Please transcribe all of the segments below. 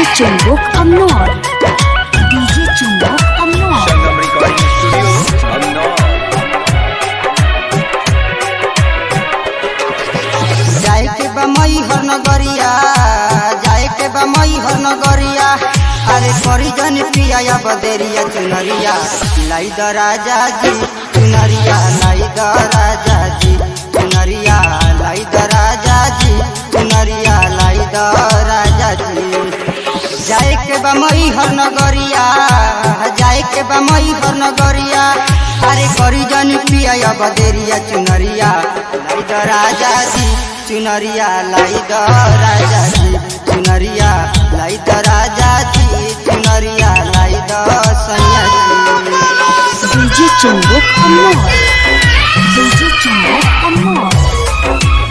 Chumbuk Amnor. DJ Chumbuk Amnor. Sangam Recording Studio, Amnor. जाए के बा मई हर नगरिया जाए के बा मई हर नगरिया अरे करी जन पिया या बदेरिया चुनरिया लाई द राजा जी चुनरिया लाई द राजा जी चुनरिया लाई द राजा जी चुनरिया लाई द राजा जी जाए के बा मई हर नगरिया जाए के बा मई हर नगरिया अरे करी जन पिया या बदेरिया चुनरिया लाई द राजा जी चुनरिया लाई द राजा जी चुनरिया लाई द राजा जी चुनरिया लाई द सैया जी DJ Chumbuk Amnor. DJ Chumbuk Amnor.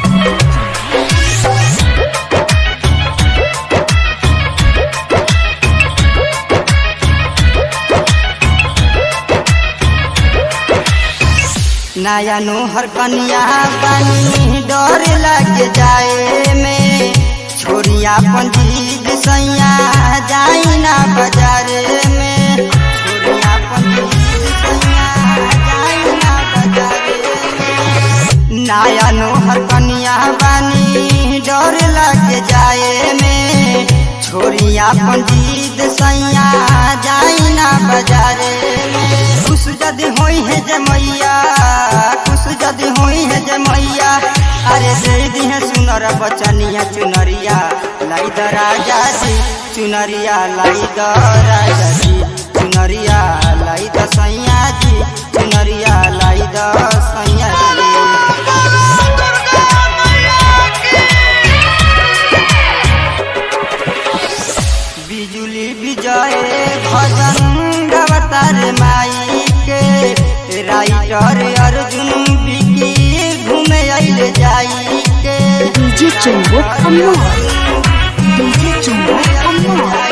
नया नोहर कनिया बनी डर लग जाए में छोरिया पंजीद सैया जाई ना बाजार में छोरिया पंजीद सैया जाई ना बाजार में नया नोहर कनिया बनी डर लग जाए में छोरिया पंजीद सैया जाई ना बाजार में खुश जदि होई है जमैया खुश जदि होई है जमैया अरे दे दी है सुनर बचनिया चुनरिया लाई द राजा जी चुनरिया लाई द राजा जी चुनरिया लाई द सैया जी चुनरिया लाई द सैया जी बिजुली विजय भजन गवतार माई के राइटर अर्जुन बिकी घूमे आइल जाई के DJ Chumbuk Amnor. DJ Chumbuk Amnor.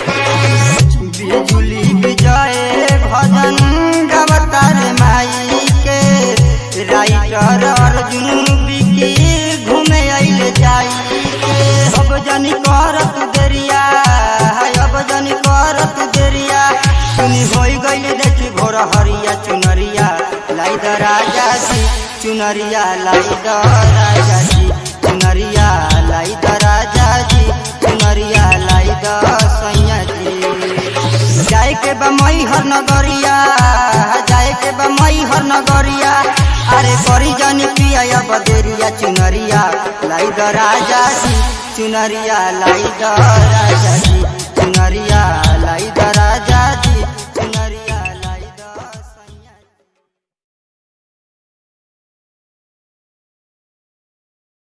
बिजुली विजय भजन गवतार माई के राइटर अर्जुन बिकी घूमे आइल जाई के अब जनी करत देरिया अब जनी करत देरिया सुनी होई गई देखी भोर हरिया चुनरिया लाई द राजा जी चुनरिया लाई द राजा जी चुनरिया लाई द राजा जी चुनरिया लाई द सैया जी जाए के बा मई हर नगरिया जाए के बा मई हर नगरिया अरे करी जानी पिया या बदेरिया चुनरिया लाई द राजा जी चुनरिया लाई द राजा जी